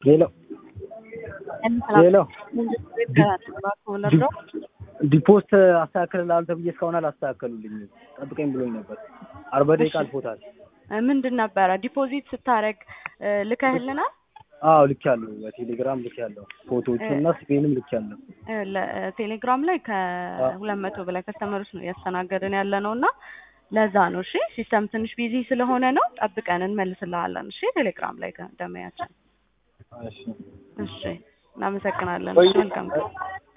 ሄሎ ሄሎ ሄሎ ዲፖስት አስተካክልልሃል ተብዬ እስካሁን አላስተካከሉልኝም። ጠብቀኝ ብሎኝ ነበር። አርባ ደቂቃ አልፎታል። ምንድን ነበረ ዲፖዚት ስታደርግ ልከህልናል? አዎ ልኬያለሁ። በቴሌግራም ልኬያለሁ። ፎቶዎቹን እና ስፔንም ልኬያለሁ። ቴሌግራም ላይ ከሁለት መቶ በላይ ከስተመሮች ነው እያስተናገድን ያለ ነው እና ለዛ ነው። እሺ ሲስተም ትንሽ ቢዚ ስለሆነ ነው። ጠብቀን እንመልስልሃለን። እሺ ቴሌግራም ላይ ደመያችን። እሺ እሺ እናመሰግናለን። ቆይ- መልካም